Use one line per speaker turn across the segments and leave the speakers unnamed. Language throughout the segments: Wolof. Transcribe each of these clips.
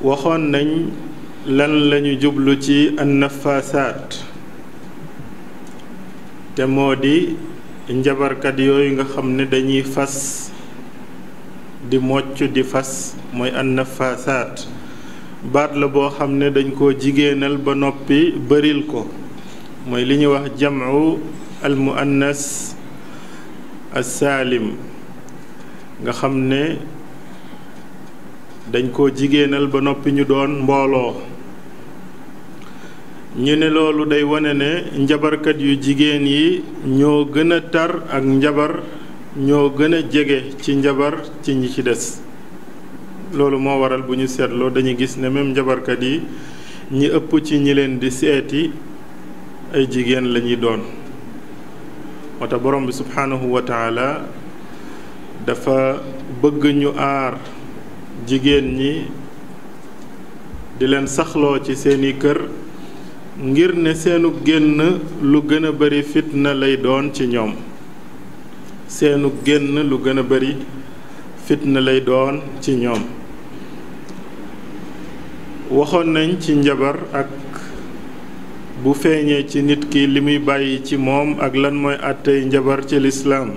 waxoon nañ lan lañu jublu ci annafaasaat te moo di njabarkat yooyu nga xam ne dañuy fas di mocc di fas mooy annafaasaat baat la boo xam ne dañ koo jigéenal ba noppi bëril ko mooy li ñuy wax jamu al muannas assaalim nga xam ne dañ koo jigéenal ba noppi ñu doon mbooloo ñu ne loolu day wane ne njabarkat yu jigéen yi ñoo gën a tar ak njabar ñoo gën a jege ci njabar ci ñi ci des loolu moo waral bu ñu seetloo dañuy gis ne même njabarkat yi ñi ëpp ci ñi leen di seeti ay jigéen lañuy doon moo tax borom bi subhaanahu wa taala dafa bëgg ñu aar jigéen ñi di leen saxloo ci seeni kër ngir ne seenu génn lu gën a bari fitna lay doon ci ñoom seenu génn lu gën a bari fitna lay doon ci ñoom waxoon nañ ci njabar ak bu feeñee ci nit ki li muy bàyyi ci moom ak lan mooy àttey njabar ci lislaam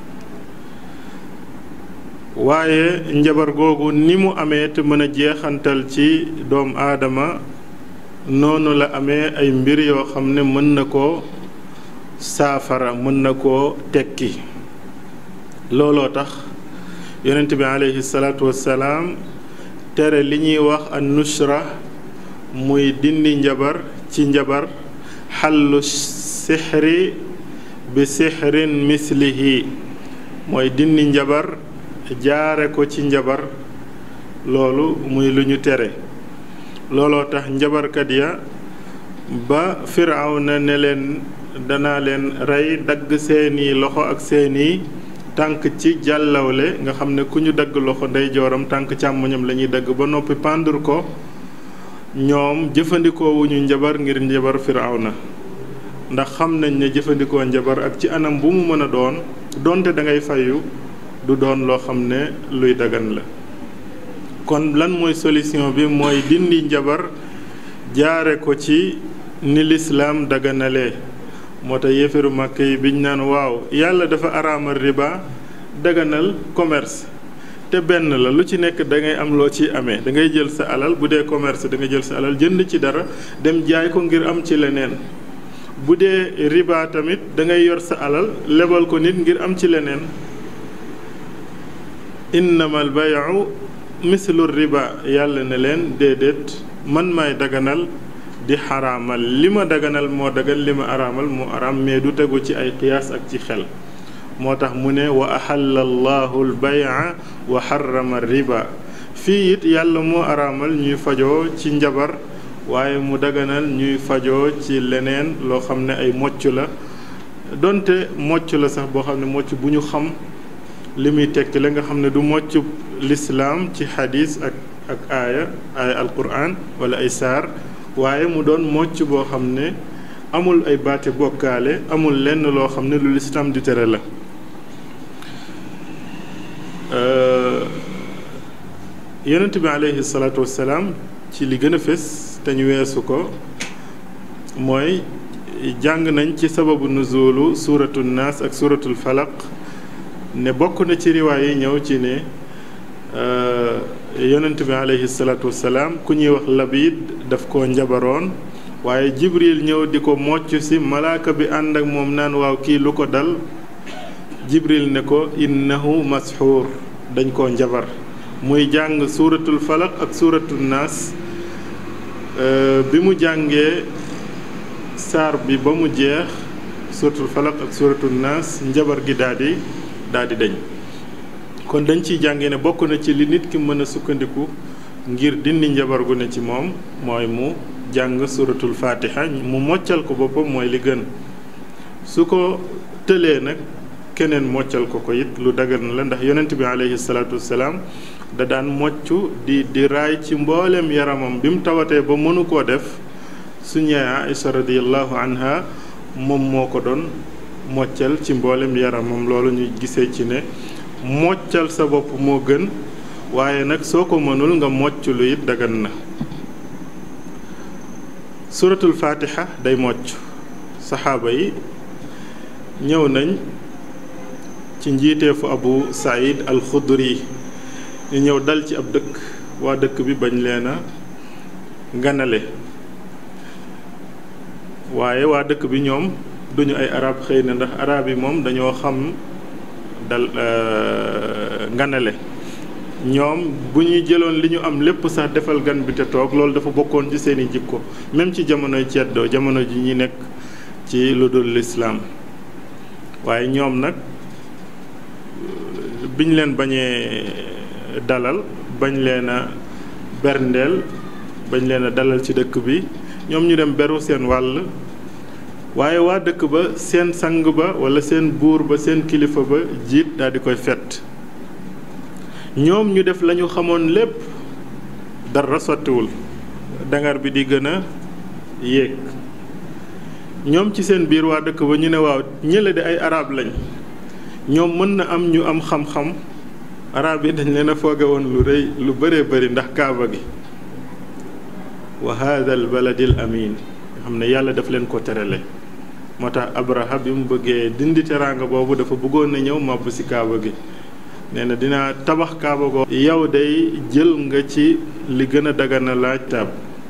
waaye njabar googu ni mu amee te mën a jeexantal ci doom aadama noonu la amee ay mbir yoo xam ne mën na koo saafara mën na koo tekki looloo tax yonent bi aleyhi salaatu wassalaam tere li ñuy wax an nushra muy dindi njabar ci njabar xallu sixri bi sixrin mislihi mooy dindi njabar jaare ko ci njabar loolu muy lu ñu tere looloo tax njabarkat ya ba firawna ne leen danaa leen rey dagg seeni loxo ak seeni tànk ci jàllawle nga xam ne ku ñu dagg loxo ndeyjooram tànk càmmoñam la ñuy dagg ba noppi pàndur ko ñoom jëfandikoo wuñu njabar ngir njabar firawna ndax xam nañ ne jëfandikoo njabar ak ci anam bu mu mën a doon donte da ngay fayu du doon loo xam ne luy dagan la kon lan mooy solution bi mooy dindi njabar jaare ko ci ni lislaam daganalee moo tax yéefaru màkk yi biñ naan waaw yàlla dafa araamal riba daganal commerce te benn la lu ci nekk da ngay am loo ci amee da ngay jël sa alal bu dee commerce da nga jël sa alal jënd ci dara dem jaay ko ngir am ci leneen bu dee riba tamit da ngay yor sa alal lebal ko nit ngir am ci leneen innamal bayu mislu riba yàlla ne leen déedéet man maay daganal di xaraamal li ma daganal moo dagan li ma araamal moo araam mais du tegu ci ay qiyaas ak ci xel moo tax mu ne wa axalla allahu albaya wa xarama riba fii it yàlla moo araamal ñuy fajoo ci njabar waaye mu daganal ñuy fajoo ci leneen loo xam ne ay mocc la donte mocc la sax boo xam ne mocc bu ñu xam li muy tekki la nga xam ne du mocc lislaam ci xadis ak ak aaya aaya alquran wala ay saar waaye mu doon mocc boo xam ne amul ay baati bokkaale amul lenn loo xam ne lu lislaam di tere la yonent bi aleyhi salaatu wassalaam ci li gën a fés te ñu weesu ko mooy jàng nañ ci sababu nuzulu suuratu naas ak suuratul falaq ne bokk na ci riwaay yi ñëw ci ne yonent bi aleyhi salaatu wassalaam ku ñuy wax labid daf ko njabaroon waaye jibril ñëw di ko mocc si malaaka bi ànd ak moom naan waaw kii lu ko dal jibril ne ko innahu masxuur dañ koo njabar muy jàng suuratul falaq ak suuratul naas bi mu jàngee saar bi ba mu jeex suuratul falaq ak suuratul naas njabar gi daal di daal di dañ kon dañ ciy jàngee ne bokk na ci li nit ki mën a sukkandiku ngir dindi njabar gu ne ci moom mooy mu jàng suratul fatiha mu moccal ko boppam mooy li gën su ko tëlee nag keneen moccal ko ko it lu dagan la ndax yonent bi aleyhi salaatu wassalaam da daan mocc di di raay ci mboolem yaramam bi mu tawatee ba mënu koo def suñu yaay Aïcha radiyallahu anha moom moo ko doon moccal ci mboolem yaramam loolu ñu gisee ci ne moccal sa bopp moo gën waaye nag soo ko mënul nga mocc lu it dagan na suratul fatiha day mocc saxaaba yi ñëw nañ ci njiiteefu abu saïd al xudri ñu ñëw dal ci ab dëkk waa dëkk bi bañ leen a ganale waaye waa dëkk bi ñoom duñu ay arab xëy na ndax arab yi moom dañoo xam dal nganale ñoom bu ñuy jëloon li ñu am lépp sax defal gan bi te toog loolu dafa bokkoon ci seeni jikko même ci jamonoy ceddoo jamono ji ñi nekk ci lu dul lislaam waaye ñoom nag biñ leen bañee dalal bañ leen a berndeel bañ leen a dalal ci dëkk bi ñoom ñu dem beru seen wàll waaye waa dëkk ba seen sang ba walla seen buur ba seen kilifa ba jiit daal di koy fett ñoom ñu def lañu xamoon lépp dara sottiwul dangar bi di gën a yéeg ñoom ci seen biir waa dëkk ba ñu ne waaw ñële di ay arab lañ ñoom mën na am ñu am xam-xam arab yi dañ leen a fooge woon lu rëy lu bëree bëri ndax kaaba gi wa hada al baladi al amin nga xam ne yàlla daf leen ko terale moo tax abraha bi mu bëggee dindi teraanga boobu dafa bëggoon na ñëw màbb ci kaaba gi nee na dina tabax kaaba goo yow day jël nga ci li gën a dagana laaj taab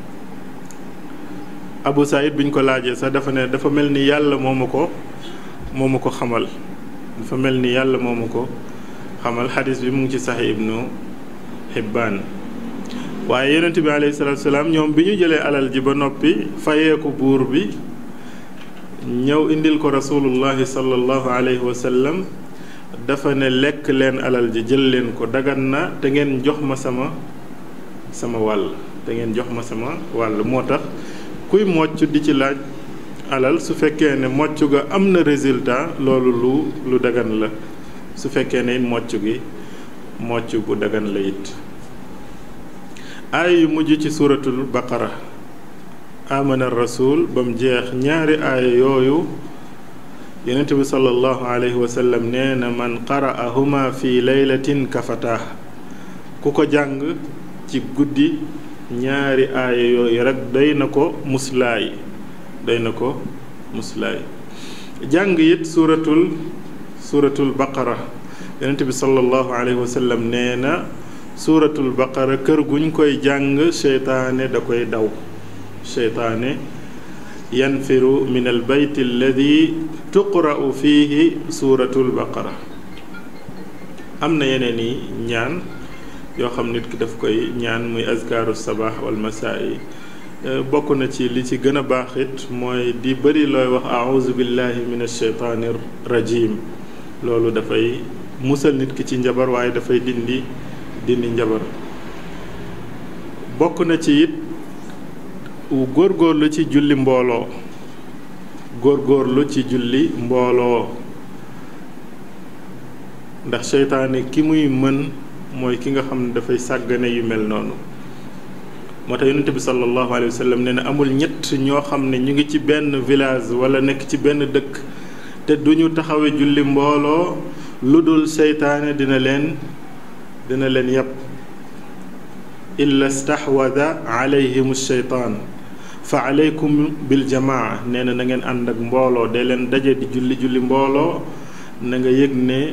abu saïd bi ñu ko laajee sax dafa ne dafa mel ni yàlla moo ma ko moo ma ko xamal dafa mel ni yàlla moo ma ko xamal xadis bi mu ngi ci sax ibnu hibbaan waaye yonent bi alayhi salaatu salaam ñoom bi ñu jëlee alal ji ba noppi fayeeku buur bi ñëw indil ko rasulullahi sallallahu alayhi wa sallam dafa ne lekk leen alal ji jël leen ko dagan na te ngeen jox ma sama sama wàll te ngeen jox ma sama wàll moo tax kuy mocc di ci laaj alal su fekkee ne mocc ga am na résultat loolu lu lu dagan la su fekkee ne mocc gi mocc bu dagan la it aaya yu mujj ci suuratul baqara amana rasul ba mu jeex ñaari aaya yooyu yonent bi sallallahu alayhi wa sallam nee na man qara'ahuma fi laylatin kafatah ku ko jàng ci guddi ñaari aaya yooyu rek doy na ko muslaay doy na ko muslaay jàng it suuratul suuratul baqara yonent bi sallallahu alayhi wa sallam nee na suuratul baqara kër guñ koy jàng seytaane da koy daw seytaane yanfiru min al bayt alladi tuqra'u fihi suuratul baqara am na yeneen i ñaan yoo xam nit ki daf koy ñaan muy azkaaru sabaax wal masaa yi bokk na ci li ci gën a baax it mooy di bëri looy wax auzu billahi min alsheytaani rajim loolu dafay musal nit ki ci njabar waaye dafay dindi dindi njabar bokk na ci it góorgóorlu ci julli mbooloo góorgóorlu ci julli mbooloo ndax seytaane ki muy mën mooy ki nga xam ne dafay sàggane yu mel noonu moo tax yonent bi sallallahu alayhi wa sallam nee na amul ñett ñoo xam ne ñu ngi ci benn village wala nekk ci benn dëkk te duñu taxawe julli mbooloo lu dul seytaane dina leen dina leen yàpp illa stahwada alayhim sheytaan fa aleykum bil jamaa nee na na ngeen ànd ak mbooloo de leen daje di julli julli mbooloo na nga yëg ne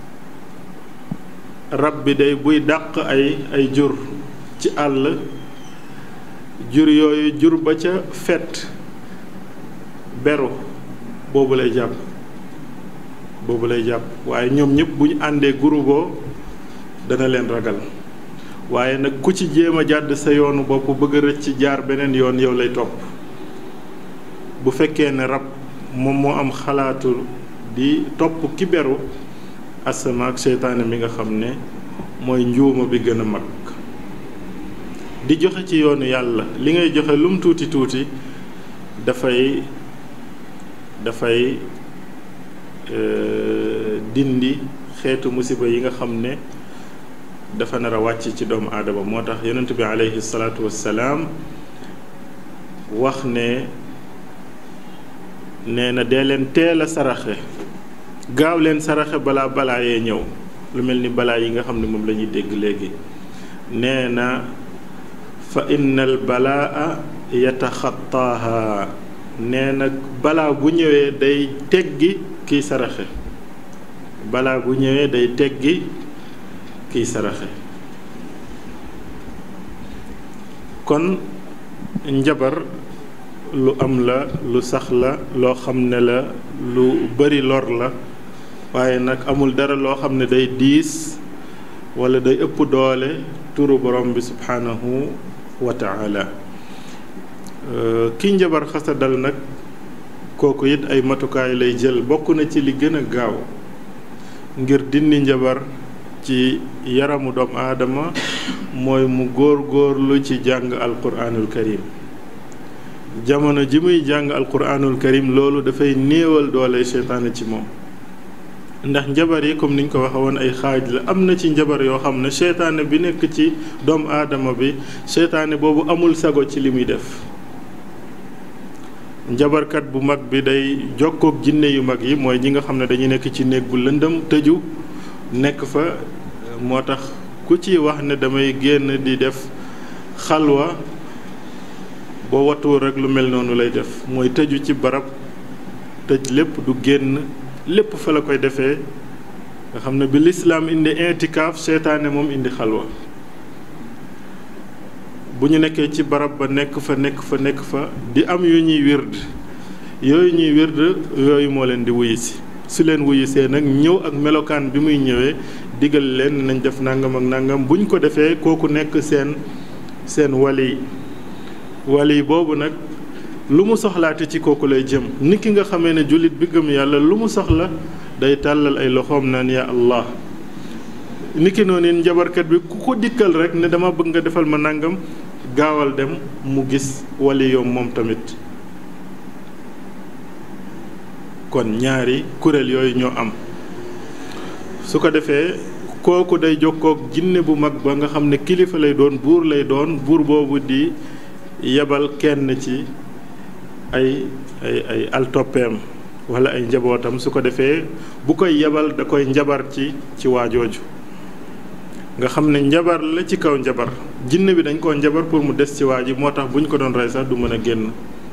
rab bi day buy dàq ay ay jur ci àll jur yooyu jur ba ca fet beru boobu lay jàpp boobu lay jàpp waaye ñoom ñëpp bu ñu àndee guruboo dana leen ragal waaye nag ku ci jéem a jàdd sa yoonu bopp bëgg a rëcc jaar beneen yoon yow lay topp bu fekkee ne rab moom moo am xalaatu di topp ki beru asama ak seytaane mi nga xam ne mooy njuuma bi gën a mag di joxe ci yoonu yàlla li ngay joxe lum tuuti tuuti dafay dafay dindi xeetu musiba yi nga xam ne dafa nar a wàcc ci doomu aadama moo tax yonent bi aleyhi salaatu wassalaam wax ne nee na dee leen teel a saraxe gaaw leen saraxe balaa balaa yee ñëw lu mel ni balaa yi nga xam ne moom la ñuy dégg léegi nee na fa inna al balaa yataxattaaha nee na balaa bu ñëwee day teggi kiy saraxe balaa bu ñëwee day teggi kiy saraxe kon njabar lu am la lu sax la loo xam ne la lu bari lor la waaye nag amul dara loo xam ne day diis wala day ëpp doole turu borom bi subhanahu wa taala kii njabar xasa dal nag kooku it ay matukaay lay jël bokk na ci li gën a gaaw ngir dindi njabar ci yaramu doomu aadama mooy mu góor góorlu ci jàng alquranul karim jamono ji muy jàng alquranul karim loolu dafay néewal doole seytaane ci moom ndax njabar yi comme niñ ko waxe woon ay xaaj la am na ci njabar yoo xam ne seytaane bi nekk ci doomu aadama bi seytaane boobu amul sago ci li muy def njabarkat bu mag bi day jokkook jinne yu mag yi mooy ñi nga xam ne dañuy nekk ci néeg bu lëndëm tëju nekk fa moo tax ku ci wax ne damay génn di def xalwa boo watuwul rek lu mel noonu lay def mooy tëju ci barab tëj lépp du génn lépp fa la koy defee nga xam ne bi lislaam indi intikaaf seytaane moom indi xalwa bu ñu nekkee ci barab ba nekk fa nekk fa nekk fa di am yu ñuy wird yooyu ñuy wird yooyu moo leen di wuyu si su leen wuyusee nag ñëw ak melokaan bi muy ñëwee digal leen nañ def nangam ak nangam bu ñu ko defee kooku nekk seen seen wali wali boobu nag lu mu soxlaate ci kooku lay jëm nit ki nga xamee ne jullit bi gëm yàlla lu mu soxla day tàllal ay loxoom naan yaa allah nit ki noonu njabarkat bi ku ko dikkal rek ne dama bëgg nga defal ma nangam gaawal dem mu gis wali yoom moom tamit kon ñaari kuréel yooyu ñoo am su ko defee kooku day jokkoog jinne bu mag ba nga xam ne kilifa lay doon buur lay doon buur boobu di yebal kenn ci ay ay ay altoppeem wala ay njabootam su ko defee bu koy yebal da koy njabar ci ci waajooju nga xam ne njabar la ci kaw njabar jinne bi dañ koo njabar pour mu des ci waa ji moo tax bu ñu ko doon rey sax du mën a génn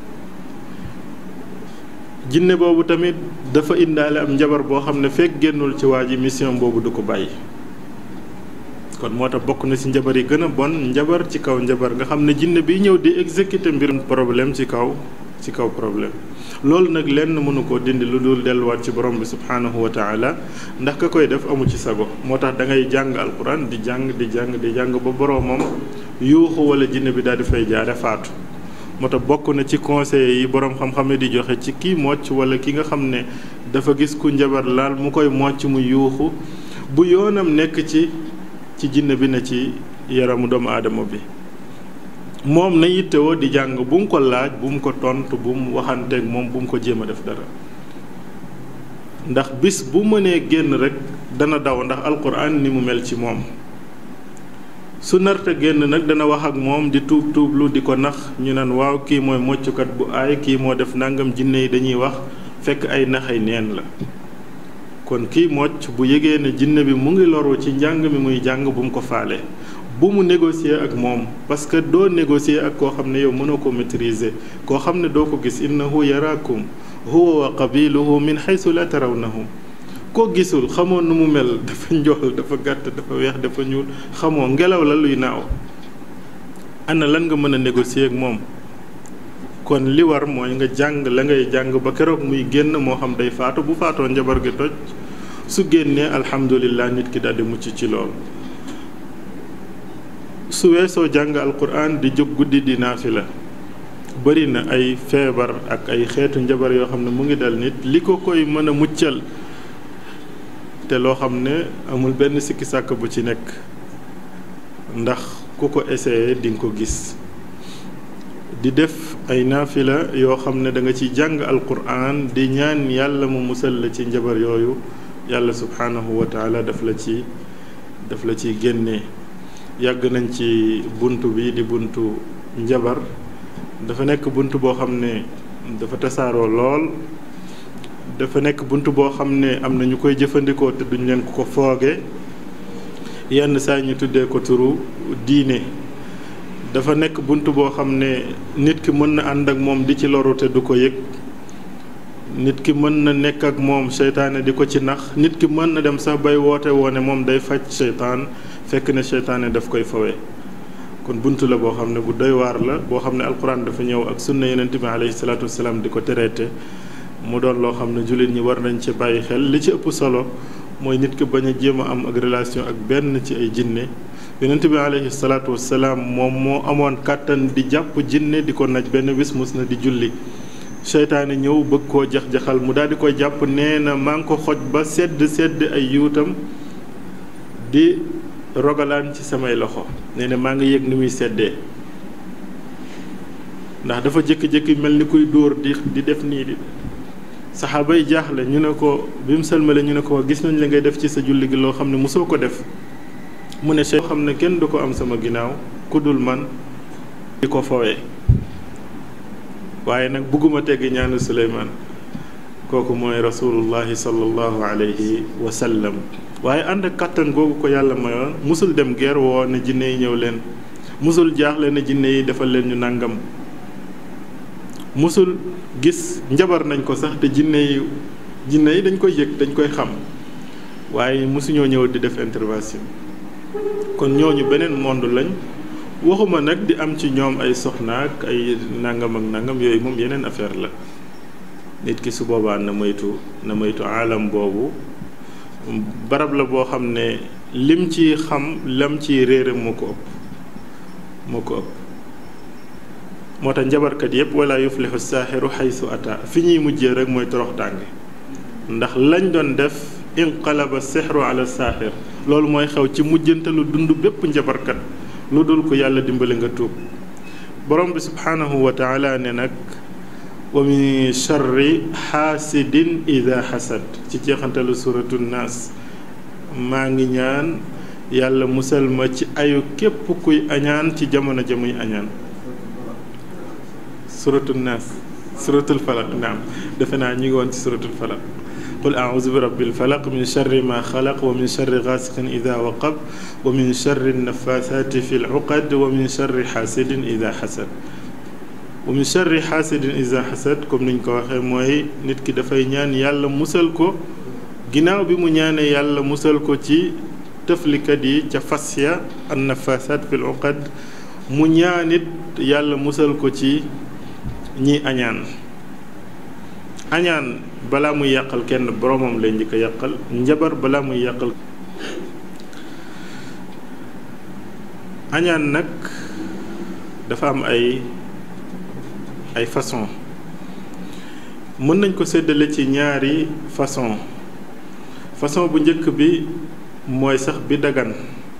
jinne boobu tamit dafa indaale am njabar boo xam ne fekk génnul ci waa ji mission boobu du ko bàyyi kon moo tax bokk na ci njabar yi gën a bon njabar ci kaw njabar nga xam ne jinne bi ñëw di exécuter mbirum problème ci kaw ci kaw problème loolu nag lenn mënu koo dindi lu dul delluwaat ci borom bi subhaanahu wa taala ndax ka koy def amu ci sago moo tax da ngay jàng alquran di jàng di jàng di jàng ba boromam yuuxu wala jinne bi daal di fay jaare faatu moo tax bokk na ci conseil yi borom xam-xam di joxe ci kii mocc wala ki nga xam ne dafa gis ku njabar laal mu koy mocc mu yuuxu bu yoonam nekk ci ci jinne bi na ci yaramu doomu aadama bi moom na yittewoo di jàng bu mu ko laaj bu mu ko tontu bu mu waxanteeg moom bu mu ko jéem a def dara ndax bis bu mënee génn rek dana daw ndax alquran ni mu mel ci moom su narta génn nag dana wax ak moom di tuub tuublu di ko nax ñu naan waaw kii mooy moccukat bu aay kii moo def nangam jinne yi dañuy wax fekk ay naxay neen la kon kii mocc bu yëgee ne jinne bi mu ngi loru ci njàng mi muy jàng bu mu ko faale bu mu négocier ak moom parce que doo négocier ak koo xam ne yow mënoo ko maîtriser koo xam ne doo ko gis innahu yaraakum huwa wa qabiluhu min xaysu la tarawnahum koo gisul xamoo nu mu mel dafa njool dafa gàtt dafa weex dafa ñuul xamoo ngelaw la luy naaw ana lan nga mën a négocier ak moom kon li war mooy nga jàng la ngay jàng ba keroog muy génn moo xam day faatu bu faatoo njabar gi toj su génnee alhamdulillah nit ki daal di mucc ci loolu su weesoo jàng alquran di jóg guddi di naafila bëri na ay feebar ak ay xeetu njabar yoo xam ne mu ngi dal nit li ko koy mën a muccal te loo xam ne amul benn sikki sàkk bu ci nekk ndax ku ko essayé di nga ko gis di def ay naafila yoo xam ne da nga ci jàng alquran di ñaan yàlla mu musal la ci njabar yooyu yàlla subhanahu wa taala daf la ci daf la ci génnee yàgg nañ ci bunt bi di buntu njabar dafa nekk bunt boo xam ne dafa tasaaroo lool dafa nekk bunt boo xam ne am na ñu koy jëfandikoo te duñ leen ko fooge yenn saa ñu tuddee ko turu diine dafa nekk bunt boo xam ne nit ki mën na ànd ak moom di ci loru te du ko yëg nit ki mën na nekk ak moom seytaane di ko ci nax nit ki mën na dem sax bay woote woone moom day faj seytaan fekk ne seytaane daf koy fawee kon bunt la boo xam ne bu doy waar la boo xam ne alquran dafa ñëw ak sunna yonent bi alayhi salaatu wasalaam di ko tereete mu doon loo xam ne jullit ñi war nañ ci bàyyi xel li ci ëpp solo mooy nit ki bañ a jéem a am ak relation ak benn ci ay jinne yonent bi alayhi salaatu wasalaam moom moo amoon kàttan di jàpp jinne di ko naj benn bis mus na di julli seytaane ñëw bëgg koo jax-jaxal mu daal di koy jàpp nee na maa ngi ko xoj ba sedd sedd ay yuutam di rogalaan ci samay loxo nee na maa ngi yëg ni muy seddee ndax dafa jékki-jékki mel ni kuy dóor di di def nii di saxaaba yi jaaxle ñu ne ko bi mu sëlmale ñu ne ko gis nañ la ngay def ci sa julli gi loo xam ne mosoo ko def mu ne soo xam ne kenn du ko am sama ginnaaw ku dul man di ko fowee waaye nag bugguma teggi ñaanu suleymaan kooku mooy rasulullahi sallallahu alayhi wa sallam waaye ànd ak kàttan googu ko yàlla mayoon musul dem guerre woo ne jinne yi ñëw leen musul jaaxle ne jinne yi defal leen ñu nàngam musul gis njabar nañ ko sax te jinne yi jinne yi dañ koy yëg dañ koy xam waaye musuñoo ñëw di def intervention kon ñooñu beneen monde lañ waxuma nag di am ci ñoom ay soxnaak ay nangam ak nangam yooyu moom yeneen affaire la nit ki su boobaa na moytu na moytu alam boobu barab la boo xam ne lim ci xam lam ci réere moo ko ëpp moo ko ëpp moo tax njabarkat yépp wala yuflihu saaxiru xaysu ata fi ñuy mujjee rek mooy torox tànge ndax lañ doon def inqalaba sixru ala saaxir loolu mooy xew ci mujjantalu dund bépp njabarkat lu dul ko yàlla dimbali nga tuub borom bi subhaanahu wa taala ne nag wa min charri xaasidin ida xasad ci jeexantalu suratu naas maa ngi ñaan yàlla musal ma ci ayu képp kuy añaan ci jamono ja muy añaan suratu naas suratul falaq naam defe naa ñu ngi woon ci suratul falaq qul auzu bi rabbil falaq min charri ma xalaq wa min charri gaasiqin ida waqab wa min charri nafasaati fi luqad wa min charri xaasidin ida xasad wa min charri xaasidin ida xasad comme niñ ko waxee mooy nit ki dafay ñaan yàlla musal ko ginnaaw bi mu ñaanee yàlla musal ko ci tëflikat yi ca fas ya an nafasaat fi luqad mu ñaanit yàlla musal ko ci ñi añaan añaan balaa muy yàqal kenn boromam lay njëkk a yàqal njabar balaa muy yàqal añaan nag dafa am ay ay façon mën nañ ko séddale ci ñaari façon façon bu njëkk bi mooy sax bi dagan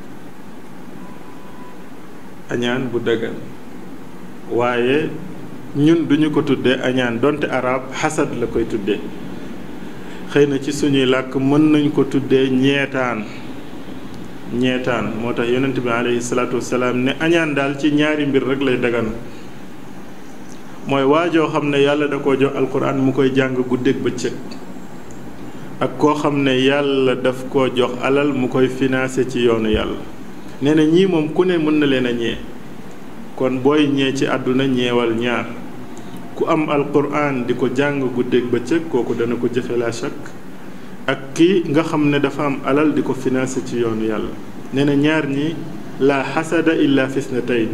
añaan bu dagan waaye ñun duñu ko tuddee añaan donte arab xasad la koy tuddee xëy na ci suñuy làkk mën nañ ko tuddee ñeetaan ñeetaan moo tax yonent bi alayhi salaatu wasalaam ne añaan daal ci ñaari mbir rek lay dagan mooy waajoo xam ne yàlla da koo jox alquran mu koy jàng guddeeg bëccëg ak koo xam ne yàlla daf koo jox alal mu koy financé ci yoonu yàlla nee na ñii moom ku ne mën na leen a ñee kon booy ñee ci àdduna ñeewal ñaar ku am alquran di ko jàng guddeeg bëccëg kooku dana ko jëfe la chak ak ki nga xam ne dafa am alal di ko financé ci yoonu yàlla nee na ñaar ñi la xasada illa fisnatayn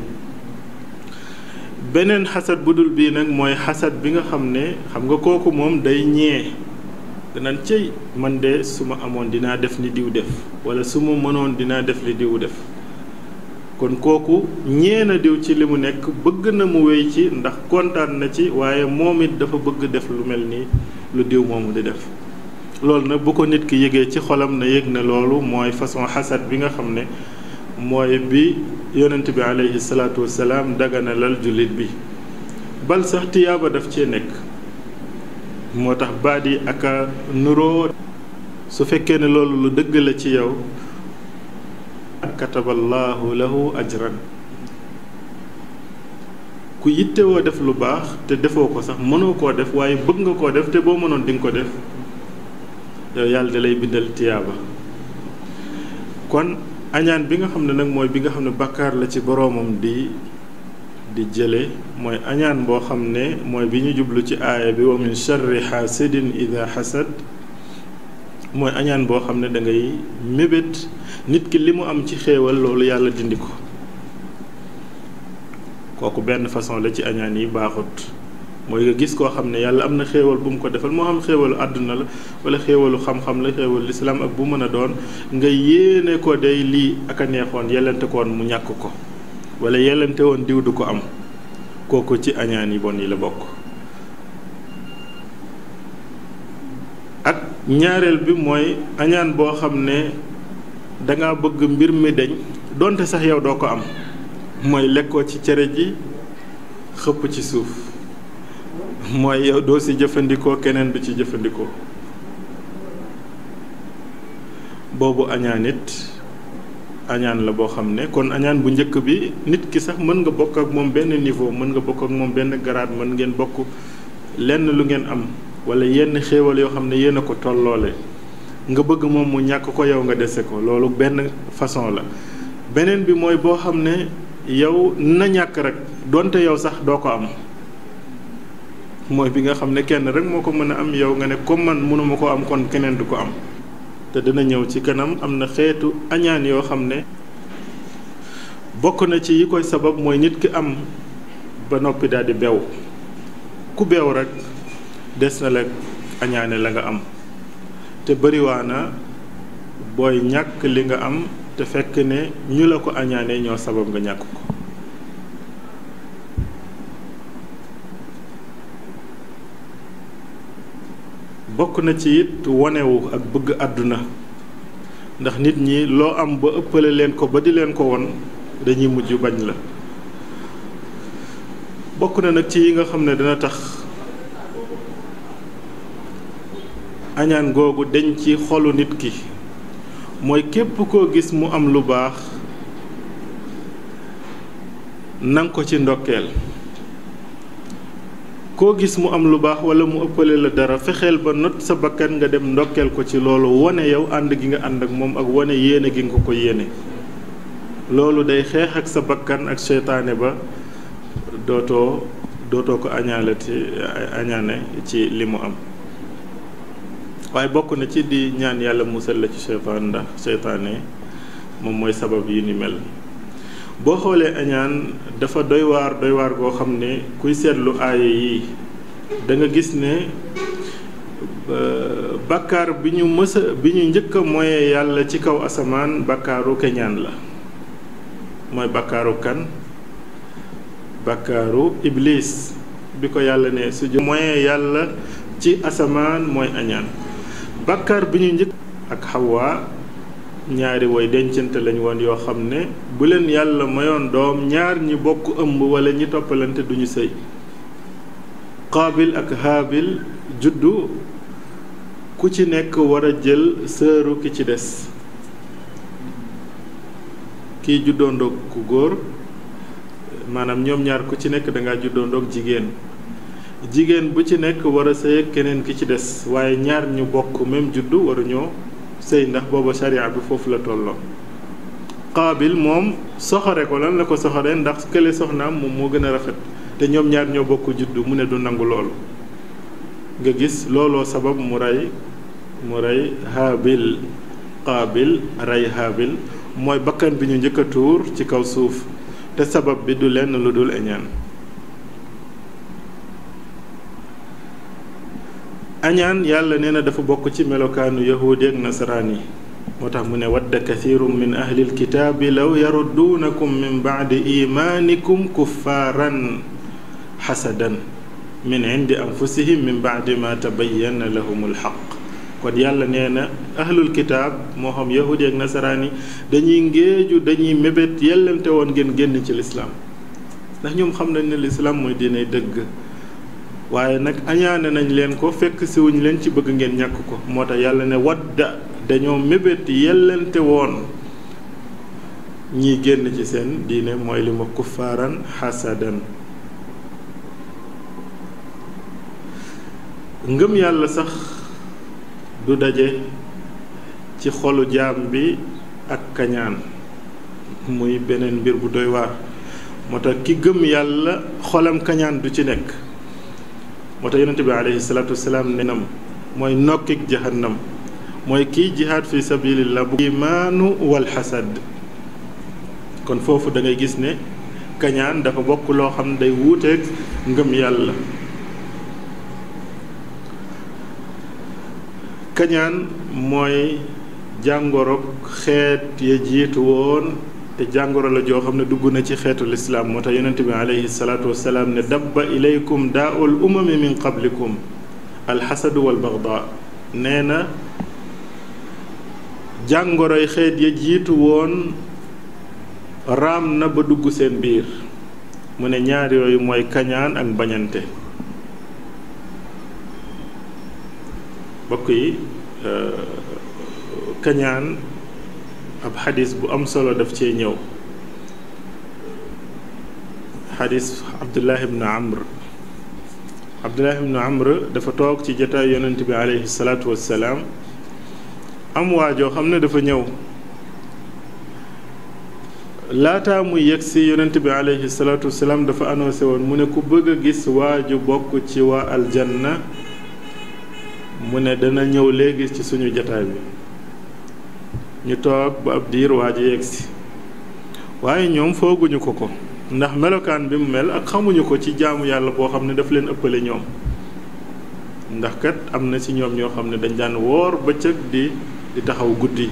beneen xasad bu dul bii nag mooy xasad bi nga xam ne xam nga kooku moom day ñee danaan cëy man de su ma amoon dinaa def li diw def wala su ma mënoon dinaa def li diw def kon kooku ñee na diw ci li mu nekk bëgg na mu wéy ci ndax kontaan na ci waaye moom it dafa bëgg def lu mel ni lu diw moomu di def loolu nag bu ko nit ki yëgee ci xolam na yëg ne loolu mooy façon xasad bi nga xam ne mooy bi yonent bi aleyhi salaatu wasalaam daganalal jullit bi bal sax tiyaaba daf cee nekk moo tax baat yi ak a nuroo su fekkee ne loolu lu dëgg la ci yow kataballahu lahu ajran ku yittewoo def lu baax te defoo ko sax mënoo koo def waaye bëgg nga koo def te boo mënoon di nga ko def yow yàlla da lay bindal tiyaaba kon añaan bi nga xam ne nag mooy bi nga xam ne bàkkaar la ci boroomam di di jële mooy añaan boo xam ne mooy bi ñu jublu ci aaya bi wa min charri xaasidin ida xasad mooy añaan boo xam ne da ngay mébét nit ki li mu am ci xéewal loolu yàlla dindi ko kooku benn façon la ci añaan yi baaxut mooy nga gis koo xam ne yàlla am na xéewal bu mu ko defal moo xam xéewalu àdduna la wala xéewalu xam-xam la xéewalu lislaam ak bu mën a doon nga yéene ko day lii ak a neexoon yellante ko woon mu ñàkk ko wala yellante woon diw du ko am kooku ci añaan yi bon yi la bokk ak ñaareel bi mooy añaan boo xam ne danga bëgg mbir mi deñ donte sax yow doo ko am mooy lekkoo ci cere ji xëpp ci suuf mooy yow doo ci jëfandikoo keneen du ci jëfandikoo boobu añaan it añaan la boo xam ne kon añaan bu njëkk bi nit ki sax mën nga bokk ak moom benn niveau mën nga bokk ak moom benn grade mën ngeen bokk lenn lu ngeen am wala yenn xéewal yoo xam ne yéen a ko tolloole nga bëgg moom mu ñàkk ko yow nga dese ko loolu benn façon la beneen bi mooy boo xam ne yow na ñàkk rek donte yow sax doo ko am mooy bi nga xam ne kenn rek moo ko mën a am yow nga ne comme man mënuma ko am kon keneen du ko am te dina ñëw ci kanam am na xeetu añaan yoo xam ne bokk na ci yi koy sabab mooy nit ki am ba noppi daal di bew ku bew rek des na la añaane la nga am te bëriwaana booy ñàkk li nga am te fekk ne ñu la ko añaane ñoo sabab nga ñàkk ko bokk na ci it wonewu ak bëgg àdduna ndax nit ñi loo am ba ëppale leen ko ba di leen ko won dañuy mujj bañ la bokk na nag ci yi nga xam ne dina tax añaan googu deñ ci xolu nit ki mooy képp koo gis mu am lu baax nang ko ci ndokkeel koo gis mu am lu baax wala mu ëppale la dara fexeel ba not sa bakkan nga dem ndokkeel ko ci loolu wane yow ànd gi nga ànd ak moom ak wane yéene gi nga ko ko yéene loolu day xeex ak sa bakkan ak seytaane ba dootoo dootoo ko añaalati añaane ci li mu am waaye bokk na ci di ñaan yàlla musal la ci seytaan ndax seytaane moom mooy sabab yi ni mel boo xoolee añaan dafa doy waar doy waar goo xam ne kuy seetlu aaya yi da nga gis ne bàkkaar bi ñu mësa bi ñu njëkk a moyee yàlla ci kaw asamaan bàkkaaru keñaan la mooy bàkkaaru kan bàkkaaru iblis bi ko yàlla ne su jo moyee yàlla ci asamaan mooy añaan bàkkaar bi ñu njëkk ak xawaa ñaari woy dencante lañ woon yoo xam ne bu leen yàlla mayoon doom ñaar ñi bokk ëmb wala ñi toppalante duñu sëy qaabil ak haabil juddu ku ci nekk war a jël sëru ki ci des kii juddoondoog ku góor maanaam ñoom ñaar ku ci nekk dangaa juddoondoog jigéen jigéen bu ci nekk war a sëy ak keneen ki ci des waaye ñaar ñu bokk même juddu waruñoo sëy ndax booba sharia bi foofu la tolloo qaabil moom soxore ko lan la ko soxore ndax kële soxnaam moom moo gën a rafet te ñoom ñaar ñoo bokk juddu mu ne du nangu loolu nga gis looloo sabab mu rey mu rey haabil qaabil rey haabil mooy bakkan bi ñu njëkk a tuur ci kaw suuf te sabab bi du lenn lu dul eñaan añaan yàlla nee na dafa bokk ci melokaanu yahuudi ak nasaraan yi moo tax mu ne wadda kathirum min ahlil kitaabi law yarudduunakum min baadi imaanikum kuffaaran xasadan min indi anfusihim min baadi ma tabayyana lahum alxaq kon yàlla nee na ahlul kitaab moo xam yahuudi ak nasaraan yi dañuy ngéeju dañuy mébét yellante woon ngeen génn ci lislaam ndax ñoom xam nañ ne lislaam mooy diine dëgg waaye nag añaane nañ leen ko fekk siwuñ leen ci bëgg ngeen ñàkk ko moo tax yàlla ne wadda dañoo mébét yellante woon ñiy génn ci seen diine mooy li ma kuffaaran xasadan ngëm yàlla sax du daje ci xolu jaam bi ak kañaan muy beneen mbir bu doy waar moo tax ki gëm yàlla xolam kañaan du ci nekk moo tax yonente bi alayhi salaatu wasalaam nenam mooy nokkik jahannam mooy kiy jihaad fi sabilillah bu imaanu wal xasad kon foofu da ngay gis ne kañaan dafa bokk loo xam ne day wuuteeg ngëm yàlla kañaan mooy jàngoro xeet ya jiitu woon te jàngoro la joo xam ne dugg na ci xeetu lislaam moo tax yonente bi alayhi salaatu wasalaam ne dabba ilaykum daaul umami min qablikum alxasadu wal bagda nee na jàngoroy xeet ya jiitu woon raam na ba dugg seen biir mu ne ñaar yooyu mooy kañaan ak bañante bokk yi kañaan ab xadis bu am solo daf cee ñëw xadis abdullah ibn amr abdullah ibn amr dafa toog ci jataay yonent bi aleyhi salaatu wassalaam am waajoo xam ne dafa ñëw laataa muy yegg si yonent bi aleyhi salaatu wassalaam dafa annoncé woon mu ne ku bëgg a gis waaju bokk ci waa aljanna mu ne dana ñëw léegi ci suñu jataay bi ñu toog ba ab diir waa ji yegg si waaye ñoom fooguñu ko ko ndax melokaan bi mu mel ak xamuñu ko ci jaamu yàlla boo xam ne daf leen ëppale ñoom ndax kat am na ci ñoom ñoo xam ne dañ daan woor bëccëg di di taxaw guddi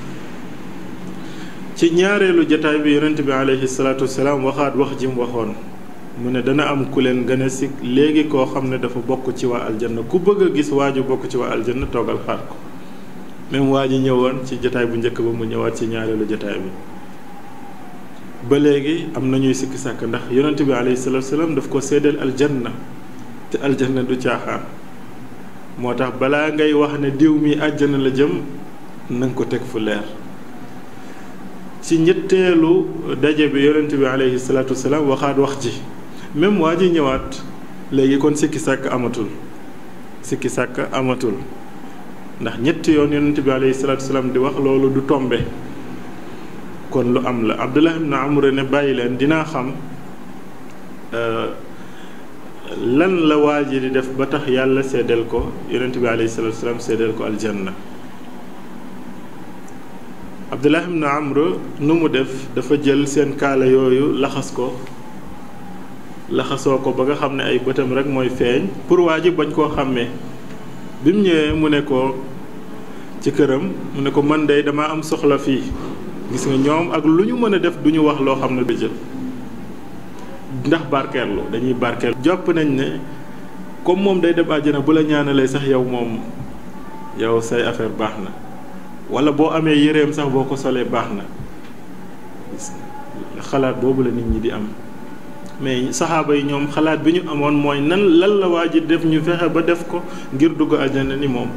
ci ñaareelu jataay bi yonent bi aleyhi salaatu wasalaam waxaat wax ji mu waxoon mu ne dana am ku leen gën a si léegi koo xam ne dafa bokk ci waa aljanna ku bëgg a gis waaju bokk ci waa aljanna toogal xaar ko même waa ji ñëwoon ci jataay bu njëkk ba mu ñëwaat ci ñaareelu jataay bi ba léegi am na ñuy sikki sàkk ndax yonent bi alayhi salaatu salaam daf ko séddal aljanna te aljanna du caaxaan moo tax balaa ngay wax ne diw mi àjjana la jëm na nga ko teg fu leer ci ñetteelu daje bi yonent bi alayhi salaatu salaam waxaat wax ji même waa ji ñëwaat léegi kon sikki sàkk amatul sikki sàkk amatul ndax ñetti yoon yonent bi alayhi salaatu salaam di wax loolu du tombe kon lu am la abdullah ibn amr ne bàyyi leen dinaa xam lan la waa ji di def ba tax yàlla seddal ko yonent bi alayhi salaatu salaam seddal ko aljanna abdullah ibn amr nu mu def dafa jël seen kaala yooyu laxas ko laxasoo ko ba nga xam ne ay bëtam rek mooy feeñ pour waa ji bañ koo xàmmee bi mu ñëwee mu ne ko ci këram mu ne ko man de dama am soxla fii gis nga ñoom ak lu ñu mën a def du ñu wax loo xam ne du jël ndax barkeerlu dañuy barkeerlu jàpp nañ ne comme moom day dem àjjana bu la ñaanalee sax yow moom yow say affaire baax na wala boo amee yëreem sax boo ko solee baax na xalaat boobu la nit ñi di am mais saxaaba yi ñoom xalaat bi ñu amoon mooy nan lan la waa ji def ñu fexe ba def ko ngir dugg àjjana ni moom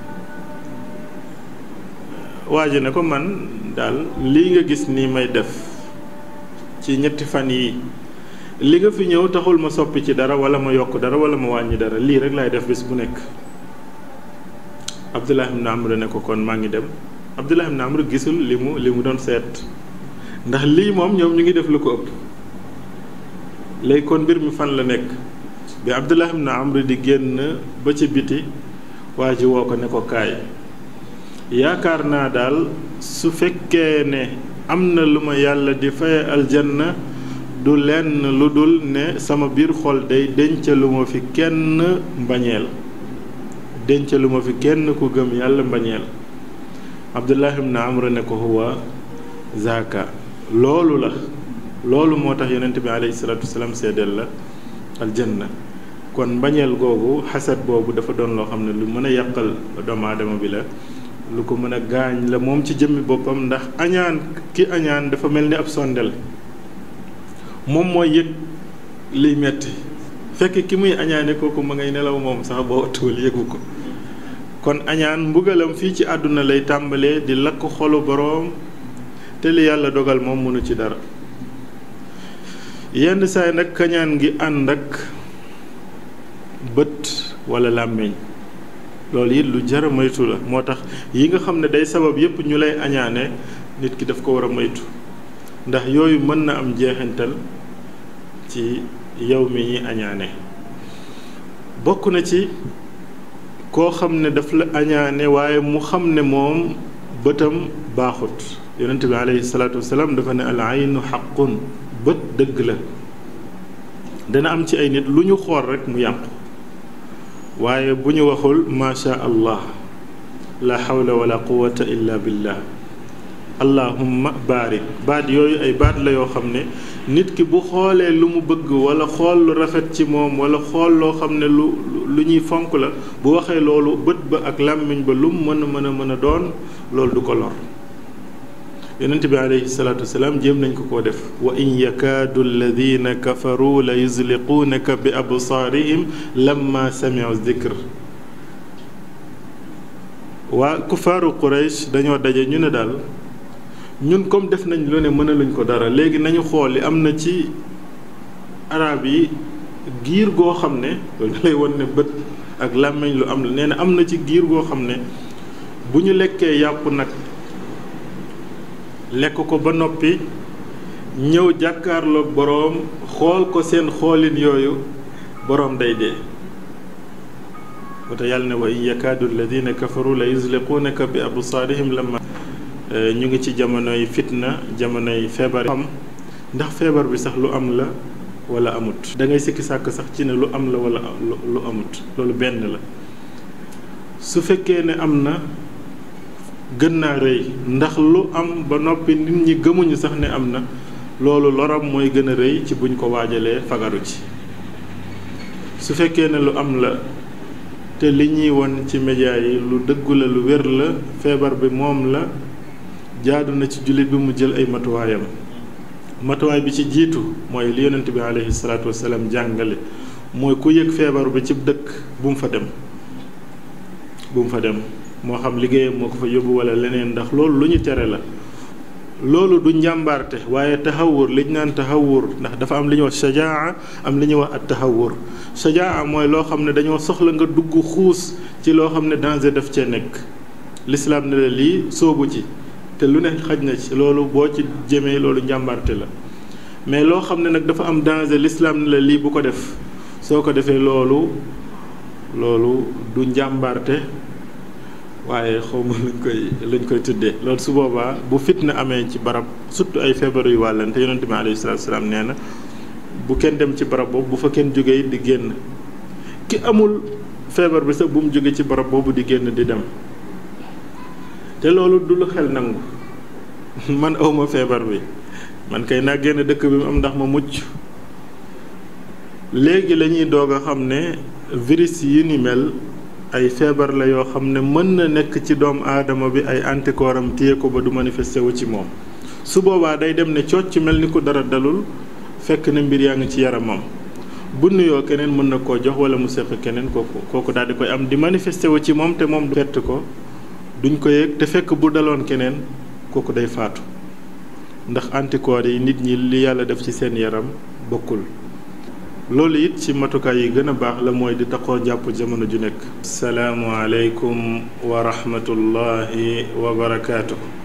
waa ji ne ko man daal lii nga gis nii may def ci ñetti fan yi li nga fi ñëw taxul ma soppi ci dara wala ma yokk dara wala ma wàññi dara lii rek laay def bis bu nekk Abdullah ibn Amr ne ko kon maa ngi dem Abdullah ibn Amr gisul li mu li mu doon seet ndax lii moom ñoom ñu ngi def lu ko ëpp léegi kon mbir mi fan la nekk bi Abdullah ibn Amr di génn ba ci biti waa ji woo ko ne ko kaay yaakaar naa daal su fekkee ne am na lu ma yàlla di faye aljanna du lenn lu dul ne sama biir xol day dencalu ma fi kenn mbañeel dencalu ma fi kenn ku gëm yàlla mbañeel Abdullah ibn Amr ne ko huwa zaaka loolu la loolu moo tax yonent bi alayhi salaatu wasalaam seedeel la aljanna kon mbañeel googu xasad boobu dafa doon loo xam ne lu mën a yàqal doomu aadama bi la lu ko mën a gaañ la moom ci jëmmi boppam ndax añaan ki añaan dafa mel ni ab sondel moom mooy yëg liy metti fekk ki muy añaane kooku ma ngay nelaw moom sax boo wattuwul yëgu ko kon añaan mbugalam fii ci àdduna lay tàmbalee di lakk xolu boroom te li yàlla dogal moom mënu ci dara yenn saay nag kañaan gi ànd ak bët walla làmmiñ loolu it lu jara moytu la moo tax yi nga xam ne day sabab yépp ñu lay añaane nit ki daf ko war a moytu ndax yooyu mën na am jeexintal ci yow mi ñi añaane bokk na ci koo xam ne daf la añaane waaye mu xam ne moom bëtam baaxut yonent bi alayhi salaatu wasalaam dafa ne al aynu xaqun bët dëgg la dana am ci ay nit lu ñu xool rek mu yàqu waaye bu ñu waxul macha allah la xawla wala quwata illa billah allahumma baarik baat yooyu ay baat la yoo xam ne nit ki bu xoolee lu mu bëgg wala xool lu rafet ci moom wala xool loo xam ne lu lu ñuy fonk la bu waxee loolu bët ba ak làmmiñ ba lu mu mën a mën a mën a doon loolu du ko lor yonent bi alayhi salaatu wasalaam jéem nañ ko koo def wa in yakaadu alladina kafaru la yuzliquunaka bi absaarihim lamma samiu dikr waa kufaaru quraysh dañoo daje ñu ne daal ñun comme def nañ lu ne mënaluñ ko dara léegi nañu xool li am na ci arab yi giir goo xam ne loolu lay won ne bët ak làmmiñ lu am la nee na am na ci giir goo xam ne bu ñu lekkee yàpp nag lekk ko ba noppi ñëw jàkkaarloog boroom xool ko seen xoolin yooyu boroom day dee wata yàlla ne wa in yakaadu alladina kafaru la yuzliquunaka bi absaarihim lamma ñu ngi ci jamonoy fitna jamonoy feebar xam ndax feebar bi sax lu am la wala amut da ngay sikki sàkk sax ci ne lu am la wala lu amut loolu benn la su fekkee ne am na gën naa rëy ndax lu am ba noppi nit ñi gëmuñu sax ne am na loolu loram mooy gën a rëy ci buñ ko waajalee fagaru ci su fekkee ne lu am la te li ñuy won ci média yi lu dëggu la lu wér la feebar bi moom la jaadu na ci jullit bi mu jël ay matuwaayam matuwaay bi ci jiitu mooy li yonent bi aleyhi salaatu wasalaam jàngale mooy ku yëg feebar bi ci dëkk bu mu fa dem bu mu fa dem moo xam liggéeyam moo ko fa yóbbu wala leneen ndax loolu lu ñu tere la loolu du njàmbaarte waaye taxawur liñ naan taxawur ndax dafa am li ñuy wax sajaa am li ñuy wax at taxawur sajaa mooy loo xam ne dañoo soxla nga dugg xuus ci loo xam ne danger daf cee nekk lislaam ne la lii soobu ci te lu ne xaj na ci loolu boo ci jëmee loolu njàmbaarte la mais loo xam ne nag dafa am danger lislaam ne la lii bu ko def soo ko defee loolu loolu du njàmbaarte waaye xawma luñ koy luñ koy tuddee loolu su boobaa bu fitna amee ci barab surtout ay feebar yu wàllante yonente bi alayhi salaatu salaam nee na bu kenn dem ci barab boobu bu fa kenn jógee di génn ki amul feebar bi sax bu mu jóge ci barab boobu di génn di dem te loolu du lu xel nangu man awma feebar bi man kay naa génn dëkk bi mu am ndax ma mucc léegi la ñuy doog a xam ne virus yi ni mel ay feebar la yoo xam ne mën na nekk ci doomu aadama bi ay anticorps am téye ko ba du manifesté wu ci moom su boobaa day dem ne cocc mel ni ko dara dalul fekk na mbir yaa ngi ci yaramam bu nuyoo keneen mën na koo jox wala mu seq keneen kooku kooku daal di koy am di manifesté wu ci moom te moom du fett ko duñ ko yëg te fekk bu daloon keneen kooku day faatu ndax anticorps yi nit ñi li yàlla def ci seen yaram bokkul loolu it ci matukaay yi gën a baax la mooy di taxoo jàpp jamono ju nekk salaamu aleykum wa rahmatullahi wa barakaatu